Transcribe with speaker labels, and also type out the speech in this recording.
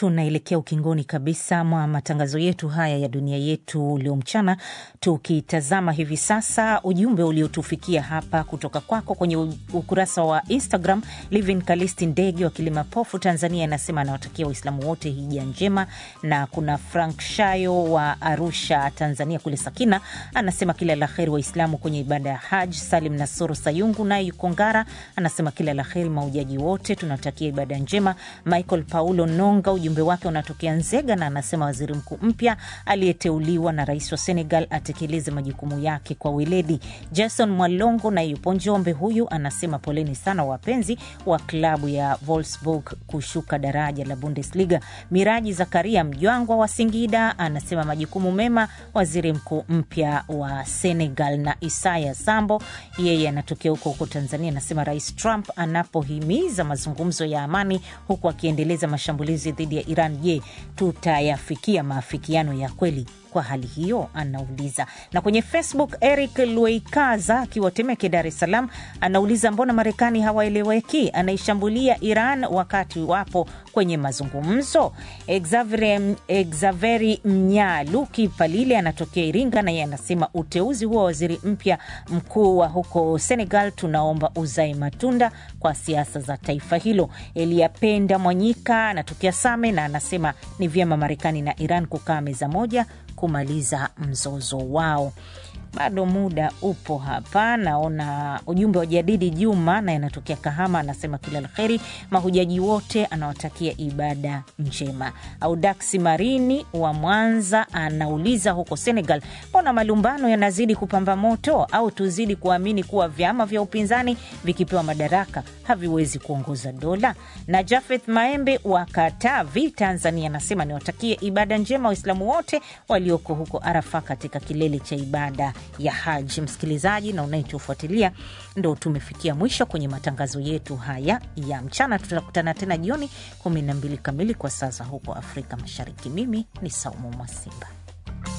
Speaker 1: tunaelekea ukingoni kabisa mwa matangazo yetu haya ya dunia yetu leo mchana, tukitazama hivi sasa ujumbe uliotufikia hapa kutoka kwako kwenye ukurasa wa Instagram. Livin Kalisti Ndege wa Kilimapofu, Tanzania, anasema anawatakia Waislamu wote hija njema, na kuna Frank Shayo wa Arusha, Tanzania kule Sakina, anasema kila la heri Waislamu kwenye ibada ya Haj. Salim Nasoro Sayungu naye yuko Ngara, anasema kila la heri maujaji wote, tunatakia ibada njema. Michael Paulo Nonga ujumbe wake unatokea Nzega na anasema waziri mkuu mpya aliyeteuliwa na rais wa Senegal atekeleze majukumu yake kwa weledi. Jason Mwalongo na yupo Njombe, huyu anasema poleni sana wapenzi wa klabu ya Wolfsburg kushuka daraja la Bundesliga. Miraji Zakaria Mjwangwa wa Singida anasema majukumu mema waziri mkuu mpya wa Senegal. Na Isaya Sambo yeye anatokea huko huko Tanzania, anasema rais Trump anapohimiza mazungumzo ya amani huku akiendeleza mashambulizi dhidi ya Iran, je, tutayafikia maafikiano ya kweli kwa hali hiyo? Anauliza. Na kwenye Facebook, Eric Lueikaza akiwa Temeke, Dar es Salaam, anauliza mbona Marekani hawaeleweki, anaishambulia Iran wakati wapo kwenye mazungumzo. Exaveri Mnyaluki Palile anatokea Iringa, naye anasema uteuzi huo wa waziri mpya mkuu wa huko Senegal tunaomba uzae matunda kwa siasa za taifa hilo. Eliapenda Mwanyika anatokea Same na anasema ni vyema Marekani na Iran kukaa meza moja kumaliza mzozo wao. Bado muda upo hapa. Naona ujumbe wa Jadidi Juma naye anatokea Kahama, anasema kila la heri mahujaji wote, anawatakia ibada njema. Audaksi Marini wa Mwanza anauliza huko Senegal, mbona malumbano yanazidi kupamba moto? Au tuzidi kuamini kuwa vyama vya upinzani vikipewa madaraka haviwezi kuongoza dola? Na Jafeth Maembe wa Katavi, Tanzania, anasema niwatakie ibada njema Waislamu wote walioko huko Arafa katika kilele cha ibada ya Haji. Msikilizaji na unayetufuatilia, ndo tumefikia mwisho kwenye matangazo yetu haya ya mchana. Tutakutana tena jioni 12 kamili kwa saa za huko Afrika Mashariki. Mimi ni Saumu Mwasimba.